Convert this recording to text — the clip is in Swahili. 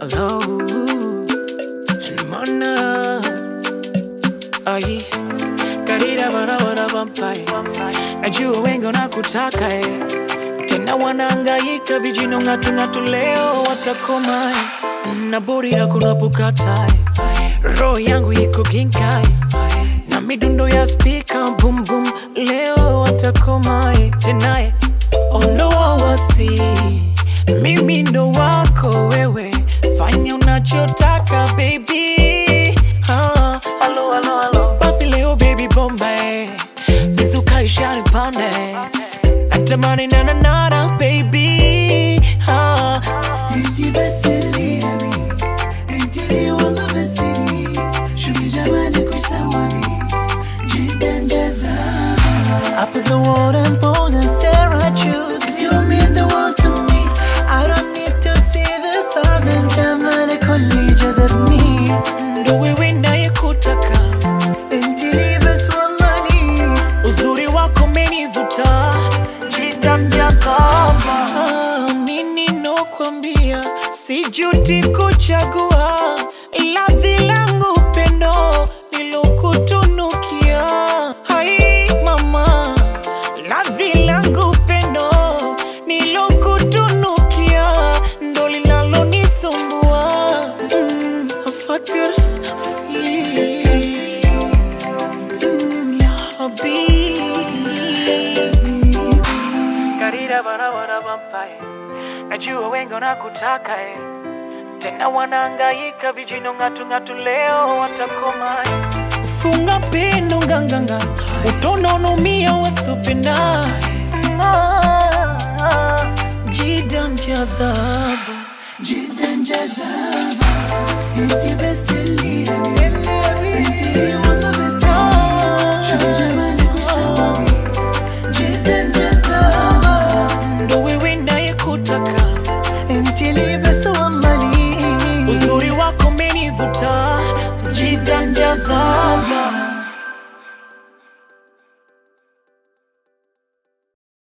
Hello, mana ai karira barabara vampae najua wengi wanakutaka eh. tena wanaangaika vijino ng'atung'atu leo watakoma eh. na buri hakuna pukata eh. roho yangu iko ginkai na midundo ya spika bum bum leo watakoma eh. tena eh. ondoa wasi mimi ndo wako wewe fanya unachotaka baby ah, halo, halo, halo. basi leo baby bomba eh. mizuka ishani pande natamani nananana baby ah. انتي بس اللي ابي انتي لي والله بس لي شوفي جمالك وش سواني جدا جذابة I put the world and pose and stare at you Cause you mean the world to me I don't need to see the stars and جمالك هو اللي جذبني ndo wewe nayekutaka انتي لي بس والله لي uzuri wako menivuta jidamjakama nini nokwambia sijuti kuchagua ladhi langu pendo nilokutunukia hai mama ladhi langu pendo nilokutunukia ndo linalonisumbua mm, afakir fi Mm, ya habibi karira barabara vampae najua wengi wanakutaka eh. tena wanaangaika vijino ng'atung'atu leo watakoma eh. funga pendo nganganga utonaonomia wasopenda jidan jadhabu جدا جذابة انتي بس